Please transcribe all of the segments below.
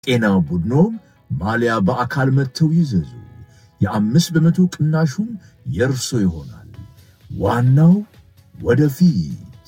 ጤና ቡድኖም ማሊያ በአካል መጥተው ይዘዙ። የአምስት በመቶ ቅናሹም የእርሶ ይሆናል። ዋናው ወደፊት።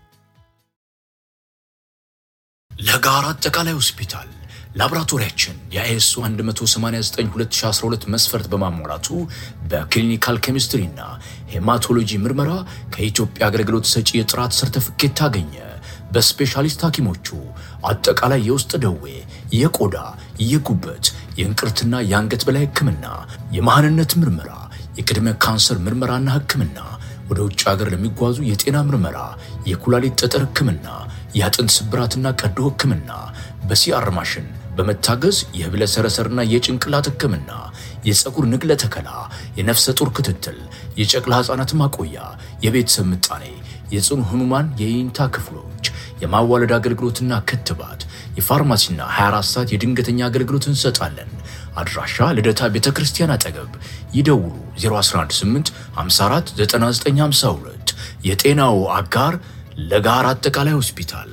ለጋራ አጠቃላይ ሆስፒታል ላቦራቶሪያችን የአይኤስኦ 189/2012 መስፈርት በማሟላቱ በክሊኒካል ኬሚስትሪ እና ሄማቶሎጂ ምርመራ ከኢትዮጵያ አገልግሎት ሰጪ የጥራት ሰርተፍኬት ታገኘ። በስፔሻሊስት ሐኪሞቹ አጠቃላይ የውስጥ ደዌ፣ የቆዳ፣ የጉበት፣ የእንቅርትና የአንገት በላይ ሕክምና፣ የመሃንነት ምርመራ፣ የቅድመ ካንሰር ምርመራና ሕክምና፣ ወደ ውጭ ሀገር ለሚጓዙ የጤና ምርመራ፣ የኩላሊት ጠጠር ሕክምና፣ የአጥንት ስብራትና ቀዶ ሕክምና በሲአር ማሽን በመታገዝ የህብለ ሰረሰርና የጭንቅላት ሕክምና፣ የፀጉር ንቅለ ተከላ፣ የነፍሰ ጡር ክትትል፣ የጨቅላ ሕፃናት ማቆያ፣ የቤተሰብ ምጣኔ፣ የጽኑ ህሙማን የይንታ ክፍሎች፣ የማዋለድ አገልግሎትና ክትባት፣ የፋርማሲና 24 ሰዓት የድንገተኛ አገልግሎት እንሰጣለን። አድራሻ ልደታ ቤተ ክርስቲያን አጠገብ። ይደውሉ 0118 54 9952 የጤናው አጋር ለጋራ አጠቃላይ ሆስፒታል።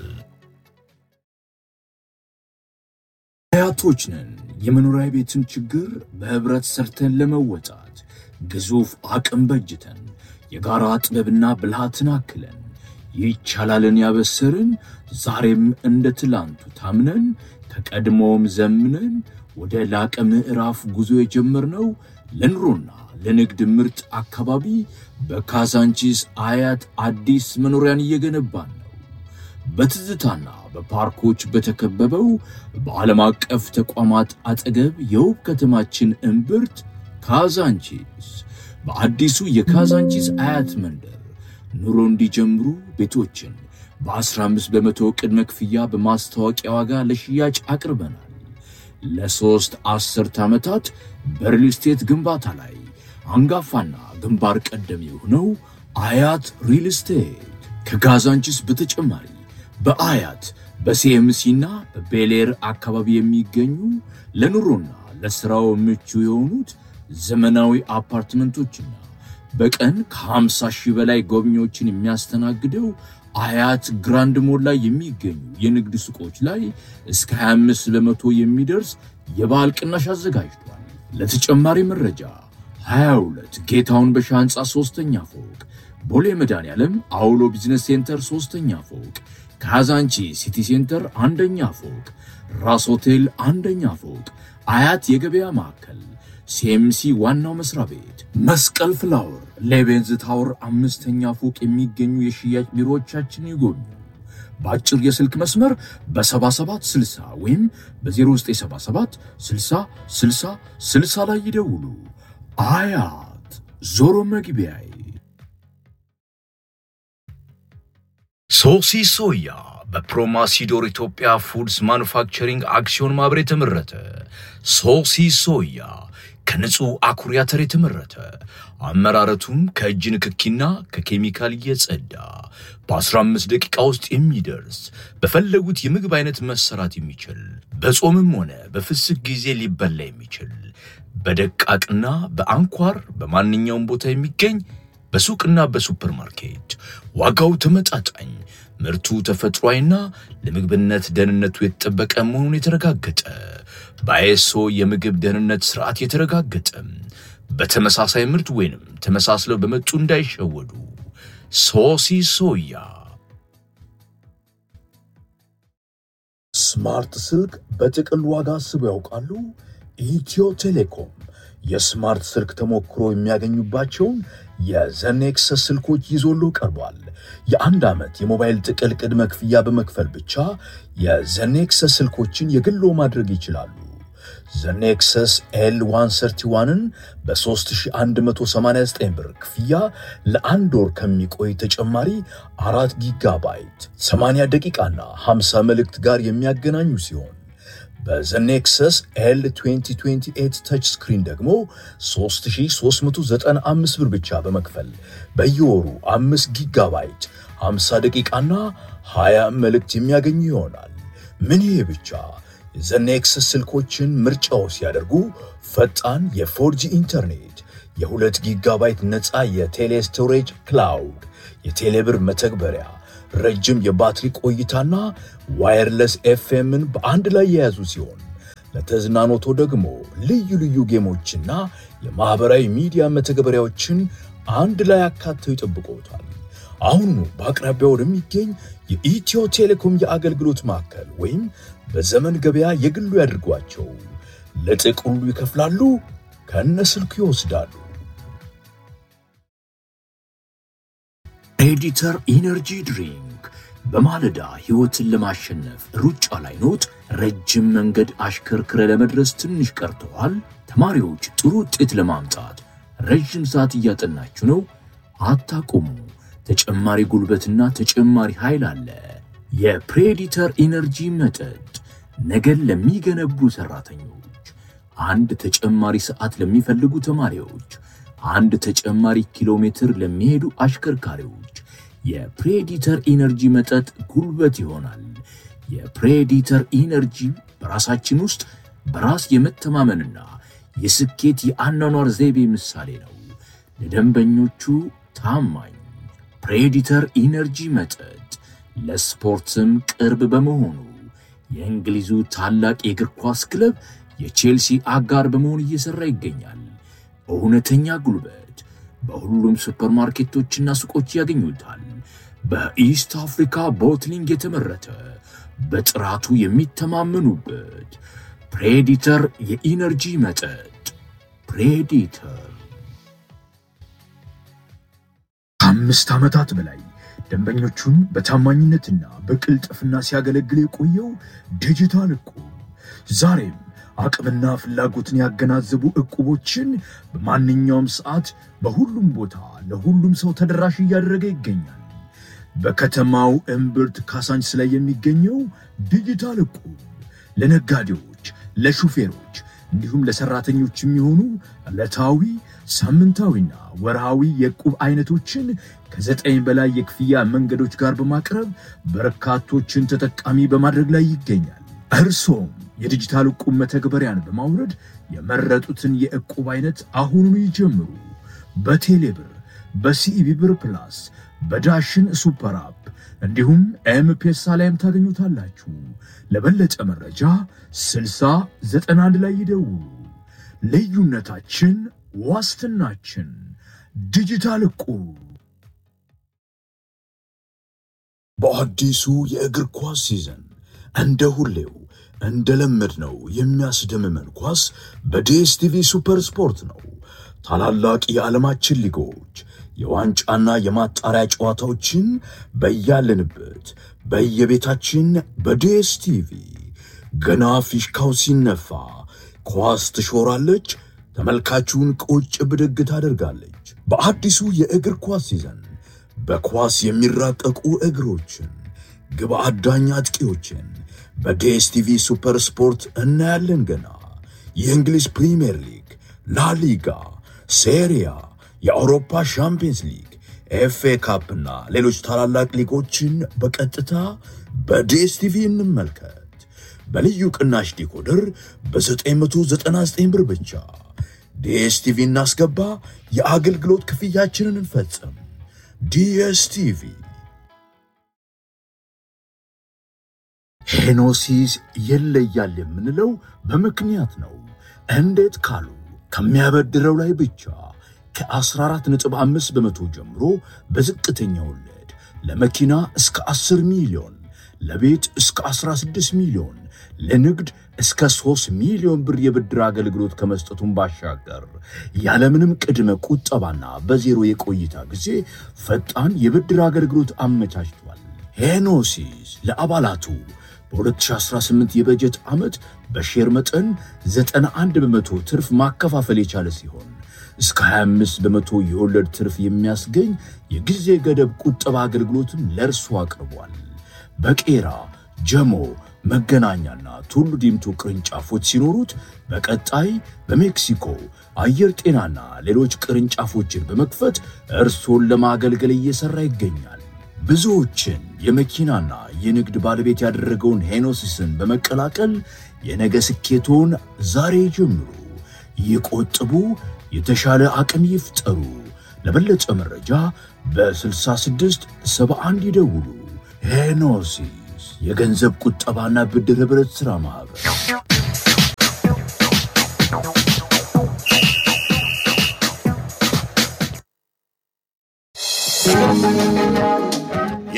አያቶች ነን። የመኖሪያ ቤትን ችግር በህብረት ሰርተን ለመወጣት ግዙፍ አቅም በጅተን የጋራ ጥበብና ብልሃትን አክለን ይቻላልን ያበሰርን ዛሬም እንደ ትላንቱ ታምነን ከቀድሞውም ዘምነን ወደ ላቀ ምዕራፍ ጉዞ የጀመርነው ለኑሮና ለንግድ ምርጥ አካባቢ በካዛንቺስ አያት አዲስ መኖሪያን እየገነባን ነው። በትዝታና በፓርኮች በተከበበው በዓለም አቀፍ ተቋማት አጠገብ የውብ ከተማችን እምብርት ካዛንቺስ በአዲሱ የካዛንቺስ አያት መንደር ኑሮ እንዲጀምሩ ቤቶችን በ15 በመቶ ቅድመ ክፍያ በማስታወቂያ ዋጋ ለሽያጭ አቅርበናል። ለሦስት አስርት ዓመታት በሪል ስቴት ግንባታ ላይ አንጋፋና ግንባር ቀደም የሆነው አያት ሪል ስቴት ከካዛንቺስ በተጨማሪ በአያት በሲኤምሲና በቤሌር አካባቢ የሚገኙ ለኑሮና ለሥራው ምቹ የሆኑት ዘመናዊ አፓርትመንቶችና በቀን ከ50 ሺህ በላይ ጎብኚዎችን የሚያስተናግደው አያት ግራንድ ሞል ላይ የሚገኙ የንግድ ሱቆች ላይ እስከ 25 በመቶ የሚደርስ የበዓል ቅናሽ አዘጋጅቷል። ለተጨማሪ መረጃ 22 ጌታውን በሻ ሕንፃ ሦስተኛ ፎቅ፣ ቦሌ መድኃኔዓለም አውሎ ቢዝነስ ሴንተር ሦስተኛ ፎቅ፣ ካዛንቺ ሲቲ ሴንተር አንደኛ ፎቅ፣ ራስ ሆቴል አንደኛ ፎቅ፣ አያት የገበያ ማዕከል ሲኤምሲ ዋናው መስሪያ ቤት፣ መስቀል ፍላወር፣ ሌቤንዝ ታወር አምስተኛ ፎቅ የሚገኙ የሽያጭ ቢሮዎቻችን ይጎብኙ። በአጭር የስልክ መስመር በ7760 ወይም በ0977 60 60 60 ላይ ይደውሉ። አያት ዞሮ መግቢያዬ። ሶሲ ሶያ በፕሮማሲዶር ኢትዮጵያ ፉድስ ማኑፋክቸሪንግ አክሲዮን ማህበር የተመረተ ሶሲ ሶያ ከንጹህ አኩሪ አተር የተመረተ አመራረቱም ከእጅ ንክኪና ከኬሚካል እየጸዳ በ15 ደቂቃ ውስጥ የሚደርስ በፈለጉት የምግብ አይነት መሰራት የሚችል በጾምም ሆነ በፍስክ ጊዜ ሊበላ የሚችል በደቃቅና በአንኳር በማንኛውም ቦታ የሚገኝ በሱቅና በሱፐርማርኬት ዋጋው ተመጣጣኝ ምርቱ ተፈጥሯዊና ለምግብነት ደህንነቱ የተጠበቀ መሆኑን የተረጋገጠ በአይኤስኦ የምግብ ደህንነት ስርዓት የተረጋገጠ በተመሳሳይ ምርት ወይንም ተመሳስለው በመጡ እንዳይሸወዱ። ሶሲ ሶያ ስማርት ስልክ በጥቅል ዋጋ አስበው ያውቃሉ? ኢትዮ ቴሌኮም የስማርት ስልክ ተሞክሮ የሚያገኙባቸውን የዘኔክሰስ ስልኮች ይዞሎ ቀርቧል። የአንድ ዓመት የሞባይል ጥቅል ቅድመ ክፍያ በመክፈል ብቻ የዘኔክሰስ ስልኮችን የግሎ ማድረግ ይችላሉ። ዘኔክሰስ ኤል 131ን በ3189 ብር ክፍያ ለአንድ ወር ከሚቆይ ተጨማሪ አራት ጊጋባይት 80 ደቂቃና 50 መልእክት ጋር የሚያገናኙ ሲሆን በዘኔክሰስ ኤል 2028 ተች ስክሪን ደግሞ 3395 ብር ብቻ በመክፈል በየወሩ 5 ጊጋባይት 50 ደቂቃና 20 መልእክት የሚያገኙ ይሆናል። ምን ይሄ ብቻ! የዘኔክሰስ ስልኮችን ምርጫው ሲያደርጉ ፈጣን የፎርጂ ኢንተርኔት፣ የ2 ጊጋባይት ነፃ የቴሌ ስቶሬጅ ክላውድ፣ የቴሌብር መተግበሪያ ረጅም የባትሪ ቆይታና ዋየርለስ ኤፍኤምን በአንድ ላይ የያዙ ሲሆን ለተዝናኖቶ ደግሞ ልዩ ልዩ ጌሞችና የማኅበራዊ ሚዲያ መተግበሪያዎችን አንድ ላይ አካተው ይጠብቆታል። አሁኑ በአቅራቢያው ወደሚገኝ የኢትዮ ቴሌኮም የአገልግሎት ማዕከል ወይም በዘመን ገበያ የግሉ ያድርጓቸው። ለጥቅሉ ይከፍላሉ፣ ከነ ስልኩ ይወስዳሉ። ኤዲተር ኢነርጂ ድሪንክ በማለዳ ሕይወትን ለማሸነፍ ሩጫ ላይ ኖት? ረጅም መንገድ አሽከርክረ ለመድረስ ትንሽ ቀርተዋል? ተማሪዎች ጥሩ ውጤት ለማምጣት ረዥም ሰዓት እያጠናችሁ ነው? አታቁሙ። ተጨማሪ ጉልበትና ተጨማሪ ኃይል አለ። የፕሬዲተር ኢነርጂ መጠጥ ነገን ለሚገነቡ ሰራተኞች፣ አንድ ተጨማሪ ሰዓት ለሚፈልጉ ተማሪዎች፣ አንድ ተጨማሪ ኪሎ ሜትር ለሚሄዱ አሽከርካሪዎች የፕሬዲተር ኢነርጂ መጠጥ ጉልበት ይሆናል። የፕሬዲተር ኢነርጂ በራሳችን ውስጥ በራስ የመተማመንና የስኬት የአኗኗር ዘይቤ ምሳሌ ነው። ለደንበኞቹ ታማኝ ፕሬዲተር ኢነርጂ መጠጥ ለስፖርትም ቅርብ በመሆኑ የእንግሊዙ ታላቅ የእግር ኳስ ክለብ የቼልሲ አጋር በመሆን እየሠራ ይገኛል። እውነተኛ ጉልበት በሁሉም ሱፐርማርኬቶችና ሱቆች ያገኙታል። በኢስት አፍሪካ ቦትሊንግ የተመረተ በጥራቱ የሚተማመኑበት ፕሬዲተር የኢነርጂ መጠጥ ፕሬዲተር ከአምስት ዓመታት በላይ ደንበኞቹን በታማኝነትና በቅልጥፍና ሲያገለግል የቆየው ዲጂታል እቁብ ዛሬም አቅምና ፍላጎትን ያገናዘቡ ዕቁቦችን በማንኛውም ሰዓት በሁሉም ቦታ ለሁሉም ሰው ተደራሽ እያደረገ ይገኛል። በከተማው እምብርት ካሳንችስ ላይ የሚገኘው ዲጂታል እቁብ ለነጋዴዎች፣ ለሹፌሮች እንዲሁም ለሰራተኞች የሚሆኑ ዕለታዊ ሳምንታዊና ወርሃዊ የዕቁብ አይነቶችን ከዘጠኝ በላይ የክፍያ መንገዶች ጋር በማቅረብ በርካቶችን ተጠቃሚ በማድረግ ላይ ይገኛል። እርሶም የዲጂታል ዕቁብ መተግበሪያን በማውረድ የመረጡትን የዕቁብ አይነት አሁኑኑ ይጀምሩ። በቴሌብር፣ በሲኢቢ ብር ፕላስ፣ በዳሽን ሱፐር አፕ እንዲሁም ኤምፔሳ ላይም ታገኙታላችሁ። ለበለጠ መረጃ 6091 ላይ ይደውሉ። ልዩነታችን ዋስትናችን ዲጂታል ዕቁብ። በአዲሱ የእግር ኳስ ሲዘን እንደ ሁሌው እንደለመድነው የሚያስደምመን ኳስ በዲኤስቲቪ ሱፐር ስፖርት ነው። ታላላቅ የዓለማችን ሊጎች የዋንጫና የማጣሪያ ጨዋታዎችን በያለንበት በየቤታችን በዲኤስቲቪ ገና ፊሽካው ሲነፋ ኳስ ትሾራለች፣ ተመልካቹን ቁጭ ብድግ ታደርጋለች። በአዲሱ የእግር ኳስ ሲዘን በኳስ የሚራቀቁ እግሮችን፣ ግብ አዳኝ አጥቂዎችን በዲኤስቲቪ ሱፐር ስፖርት እናያለን። ገና የእንግሊዝ ፕሪምየር ሊግ፣ ላሊጋ፣ ሴሪያ፣ የአውሮፓ ሻምፒየንስ ሊግ፣ ኤፍኤ ካፕና ሌሎች ታላላቅ ሊጎችን በቀጥታ በዲኤስቲቪ እንመልከት። በልዩ ቅናሽ ዲኮደር በ999 ብር ብቻ ዲኤስቲቪ እናስገባ፣ የአገልግሎት ክፍያችንን እንፈጽም። ዲኤስቲቪ ሄኖሲስ ይለያል የምንለው በምክንያት ነው። እንዴት ካሉ ከሚያበድረው ላይ ብቻ ከ14.5 በመቶ ጀምሮ በዝቅተኛ ወለድ ለመኪና እስከ 10 ሚሊዮን፣ ለቤት እስከ 16 ሚሊዮን፣ ለንግድ እስከ 3 ሚሊዮን ብር የብድር አገልግሎት ከመስጠቱን ባሻገር ያለምንም ቅድመ ቁጠባና በዜሮ የቆይታ ጊዜ ፈጣን የብድር አገልግሎት አመቻችቷል። ሄኖሲስ ለአባላቱ በ2018 የበጀት ዓመት በሼር መጠን 91 በመቶ ትርፍ ማከፋፈል የቻለ ሲሆን እስከ 25 በመቶ የወለድ ትርፍ የሚያስገኝ የጊዜ ገደብ ቁጠባ አገልግሎትም ለእርሱ አቅርቧል። በቄራ ጀሞ፣ መገናኛና ቱሉ ዲምቱ ቅርንጫፎች ሲኖሩት በቀጣይ በሜክሲኮ አየር ጤናና ሌሎች ቅርንጫፎችን በመክፈት እርሶን ለማገልገል እየሠራ ይገኛል። ብዙዎችን የመኪናና የንግድ ባለቤት ያደረገውን ሄኖሲስን በመቀላቀል የነገ ስኬቶን ዛሬ ጀምሩ። ይቆጥቡ፣ የተሻለ አቅም ይፍጠሩ። ለበለጠ መረጃ በ66 71 ይደውሉ። ሄኖሲስ የገንዘብ ቁጠባና ብድር ኅብረት ሥራ ማኅበር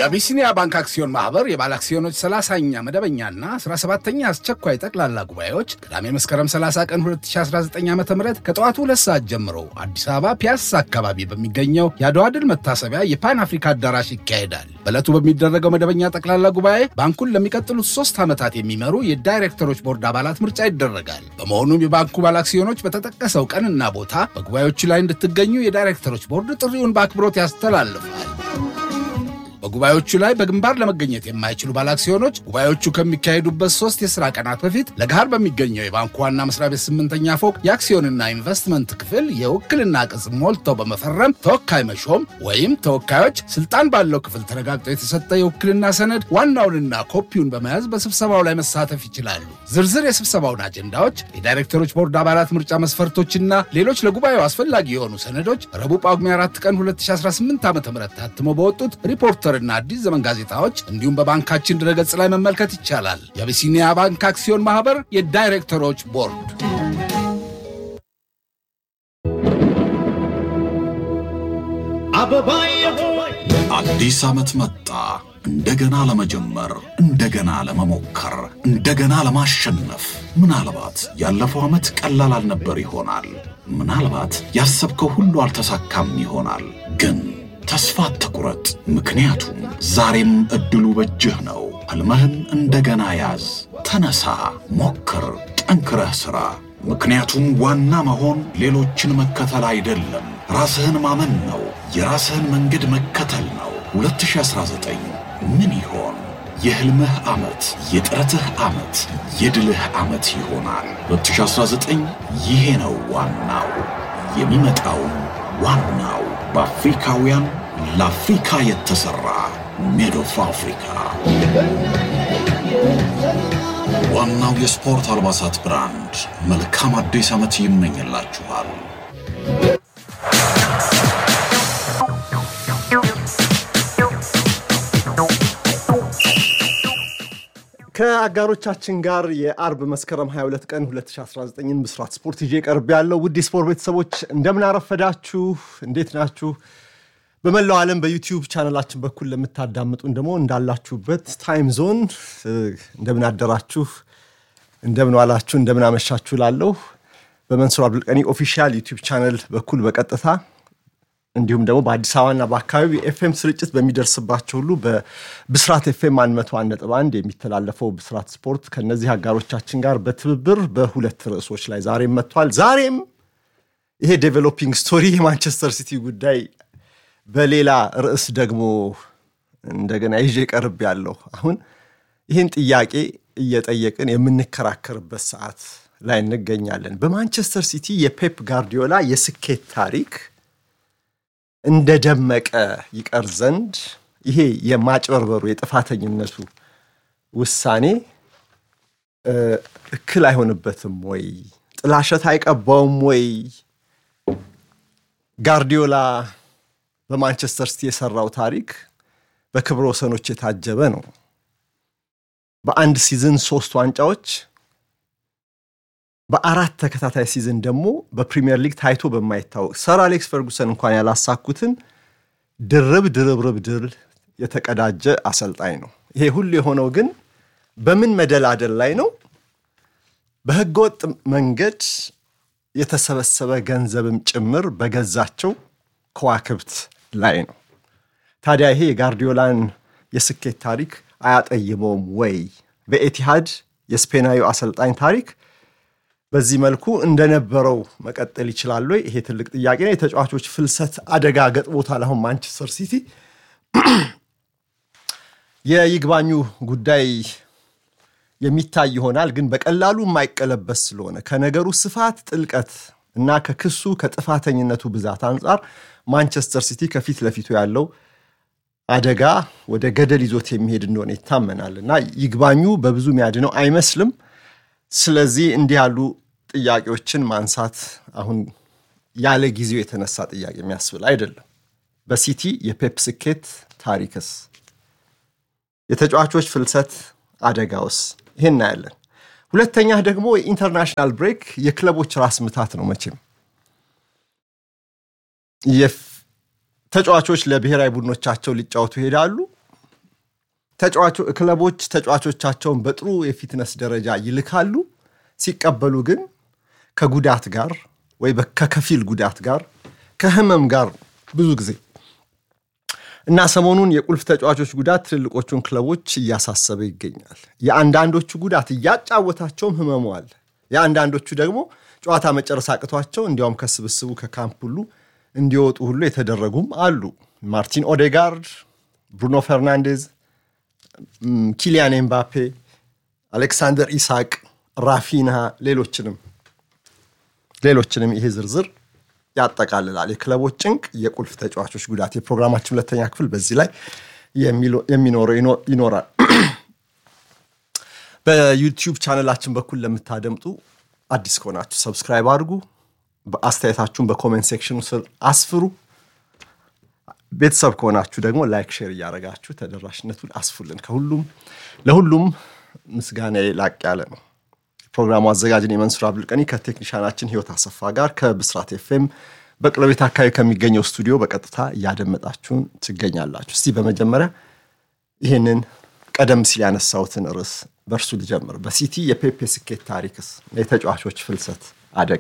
የአቢሲኒያ ባንክ አክሲዮን ማህበር የባለ አክሲዮኖች 30ኛ መደበኛና 17ኛ አስቸኳይ ጠቅላላ ጉባኤዎች ቅዳሜ መስከረም 30 ቀን 2019 ዓ ም ከጠዋቱ ሁለት ሰዓት ጀምሮ አዲስ አበባ ፒያሳ አካባቢ በሚገኘው የአድዋ ድል መታሰቢያ የፓን አፍሪካ አዳራሽ ይካሄዳል። በዕለቱ በሚደረገው መደበኛ ጠቅላላ ጉባኤ ባንኩን ለሚቀጥሉት ሶስት ዓመታት የሚመሩ የዳይሬክተሮች ቦርድ አባላት ምርጫ ይደረጋል። በመሆኑም የባንኩ ባለ አክሲዮኖች በተጠቀሰው ቀንና ቦታ በጉባኤዎቹ ላይ እንድትገኙ የዳይሬክተሮች ቦርድ ጥሪውን በአክብሮት ያስተላልፋል። በጉባኤዎቹ ላይ በግንባር ለመገኘት የማይችሉ ባለአክሲዮኖች ጉባኤዎቹ ከሚካሄዱበት ሶስት የሥራ ቀናት በፊት ለገሃር በሚገኘው የባንኩ ዋና መስሪያ ቤት ስምንተኛ ፎቅ የአክሲዮንና ኢንቨስትመንት ክፍል የውክልና ቅጽ ሞልተው በመፈረም ተወካይ መሾም ወይም ተወካዮች ስልጣን ባለው ክፍል ተረጋግጦ የተሰጠ የውክልና ሰነድ ዋናውንና ኮፒውን በመያዝ በስብሰባው ላይ መሳተፍ ይችላሉ። ዝርዝር የስብሰባውን አጀንዳዎች፣ የዳይሬክተሮች ቦርድ አባላት ምርጫ መስፈርቶችና ሌሎች ለጉባኤው አስፈላጊ የሆኑ ሰነዶች ረቡዕ ጳጉሜ 4 ቀን 2018 ዓ ም ታትሞ በወጡት ሪፖርተርና አዲስ ዘመን ጋዜጣዎች እንዲሁም በባንካችን ድረገጽ ላይ መመልከት ይቻላል። የአቢሲኒያ ባንክ አክሲዮን ማህበር የዳይሬክተሮች ቦርድ አዲስ ዓመት መጣ። እንደገና ለመጀመር፣ እንደገና ለመሞከር፣ እንደገና ለማሸነፍ። ምናልባት ያለፈው ዓመት ቀላል አልነበር ይሆናል። ምናልባት ያሰብከው ሁሉ አልተሳካም ይሆናል። ግን ተስፋ አትቁረጥ፣ ምክንያቱም ዛሬም ዕድሉ በእጅህ ነው። ሕልምህን እንደገና ያዝ። ተነሳ፣ ሞክር፣ ጠንክረህ ሥራ። ምክንያቱም ዋና መሆን ሌሎችን መከተል አይደለም፣ ራስህን ማመን ነው። የራስህን መንገድ መከተል ነው። 2019 ምን ይሆን? የሕልምህ ዓመት፣ የጥረትህ ዓመት፣ የድልህ ዓመት ይሆናል። 2019 ይሄ ነው ዋናው። የሚመጣውም ዋናው በአፍሪካውያን ለአፍሪካ የተሠራ ሜድ ኦፍ አፍሪካ ዋናው የስፖርት አልባሳት ብራንድ መልካም አዲስ ዓመት ይመኝላችኋል። ከአጋሮቻችን ጋር የአርብ መስከረም 22 ቀን 2019ን ብስራት ስፖርት ይዤ ቀርብ ያለው ውድ የስፖርት ቤተሰቦች እንደምን አረፈዳችሁ? እንዴት ናችሁ? በመላው ዓለም በዩቲዩብ ቻናላችን በኩል ለምታዳምጡን ደግሞ እንዳላችሁበት ታይም ዞን እንደምን አደራችሁ፣ እንደምን ዋላችሁ፣ እንደምን አመሻችሁ ላለሁ በመንሱር አብዱልቀኒ ኦፊሻል ዩቲዩብ ቻናል በኩል በቀጥታ እንዲሁም ደግሞ በአዲስ አበባና በአካባቢ የኤፍኤም ስርጭት በሚደርስባቸው ሁሉ በብስራት ኤፍኤም 101.1 የሚተላለፈው ብስራት ስፖርት ከነዚህ አጋሮቻችን ጋር በትብብር በሁለት ርዕሶች ላይ ዛሬም መጥቷል። ዛሬም ይሄ ዴቨሎፒንግ ስቶሪ የማንቸስተር ሲቲ ጉዳይ በሌላ ርዕስ ደግሞ እንደገና ይዤ ቀርብ ያለው አሁን ይህን ጥያቄ እየጠየቅን የምንከራከርበት ሰዓት ላይ እንገኛለን። በማንቸስተር ሲቲ የፔፕ ጋርዲዮላ የስኬት ታሪክ እንደደመቀ ይቀር ዘንድ ይሄ የማጭበርበሩ የጥፋተኝነቱ ውሳኔ እክል አይሆንበትም ወይ? ጥላሸት አይቀባውም ወይ? ጋርዲዮላ በማንቸስተር ሲቲ የሰራው ታሪክ በክብረ ወሰኖች የታጀበ ነው። በአንድ ሲዝን ሶስት ዋንጫዎች፣ በአራት ተከታታይ ሲዝን ደግሞ በፕሪሚየር ሊግ ታይቶ በማይታወቅ ሰር አሌክስ ፈርጉሰን እንኳን ያላሳኩትን ድርብ ድርብርብ ድል የተቀዳጀ አሰልጣኝ ነው። ይሄ ሁሉ የሆነው ግን በምን መደላደል ላይ ነው? በህገወጥ መንገድ የተሰበሰበ ገንዘብም ጭምር በገዛቸው ከዋክብት ላይ ነው። ታዲያ ይሄ የጋርዲዮላን የስኬት ታሪክ አያጠይመውም ወይ? በኤቲሃድ የስፔናዊ አሰልጣኝ ታሪክ በዚህ መልኩ እንደነበረው መቀጠል ይችላል ወይ? ይሄ ትልቅ ጥያቄ ነው። የተጫዋቾች ፍልሰት አደጋ ገጥሞታል። አሁን ማንቸስተር ሲቲ የይግባኙ ጉዳይ የሚታይ ይሆናል፣ ግን በቀላሉ የማይቀለበስ ስለሆነ ከነገሩ ስፋት፣ ጥልቀት እና ከክሱ ከጥፋተኝነቱ ብዛት አንጻር ማንቸስተር ሲቲ ከፊት ለፊቱ ያለው አደጋ ወደ ገደል ይዞት የሚሄድ እንደሆነ ይታመናል እና ይግባኙ በብዙ የሚያድነው አይመስልም። ስለዚህ እንዲህ ያሉ ጥያቄዎችን ማንሳት አሁን ያለ ጊዜው የተነሳ ጥያቄ የሚያስብል አይደለም። በሲቲ የፔፕ ስኬት ታሪክስ፣ የተጫዋቾች ፍልሰት አደጋውስ? ይሄን እናያለን። ሁለተኛ ደግሞ የኢንተርናሽናል ብሬክ የክለቦች ራስ ምታት ነው። መቼም ተጫዋቾች ለብሔራዊ ቡድኖቻቸው ሊጫወቱ ይሄዳሉ። ክለቦች ተጫዋቾቻቸውን በጥሩ የፊትነስ ደረጃ ይልካሉ። ሲቀበሉ ግን ከጉዳት ጋር ወይ ከከፊል ጉዳት ጋር ከህመም ጋር ብዙ ጊዜ እና ሰሞኑን የቁልፍ ተጫዋቾች ጉዳት ትልልቆቹን ክለቦች እያሳሰበ ይገኛል። የአንዳንዶቹ ጉዳት እያጫወታቸውም ህመሙ አለ። የአንዳንዶቹ ደግሞ ጨዋታ መጨረስ አቅቷቸው እንዲያውም ከስብስቡ ከካምፕ ሁሉ እንዲወጡ ሁሉ የተደረጉም አሉ። ማርቲን ኦዴጋርድ፣ ብሩኖ ፈርናንዴዝ፣ ኪሊያን ኤምባፔ፣ አሌክሳንደር ኢሳቅ፣ ራፊንሃ ሌሎችንም ሌሎችንም ይሄ ዝርዝር ያጠቃልላል። የክለቦች ጭንቅ፣ የቁልፍ ተጫዋቾች ጉዳት። የፕሮግራማችን ሁለተኛ ክፍል በዚህ ላይ የሚኖረው ይኖራል። በዩቲዩብ ቻነላችን በኩል ለምታደምጡ አዲስ ከሆናችሁ ሰብስክራይብ አድርጉ። አስተያየታችሁን በኮሜንት ሴክሽኑ ስር አስፍሩ። ቤተሰብ ከሆናችሁ ደግሞ ላይክ፣ ሼር እያደረጋችሁ ተደራሽነቱን አስፉልን። ከሁሉም ለሁሉም ምስጋና ላቅ ያለ ነው። ፕሮግራሙ አዘጋጅን የመንሱር አብዱልቀኒ ከቴክኒሻናችን ህይወት አሰፋ ጋር ከብስራት ኤፍኤም በቅለቤት አካባቢ ከሚገኘው ስቱዲዮ በቀጥታ እያደመጣችሁን ትገኛላችሁ። እስቲ በመጀመሪያ ይህንን ቀደም ሲል ያነሳሁትን ርዕስ በእርሱ ልጀምር። በሲቲ የፔፔ ስኬት ታሪክስ የተጫዋቾች ፍልሰት አደጋ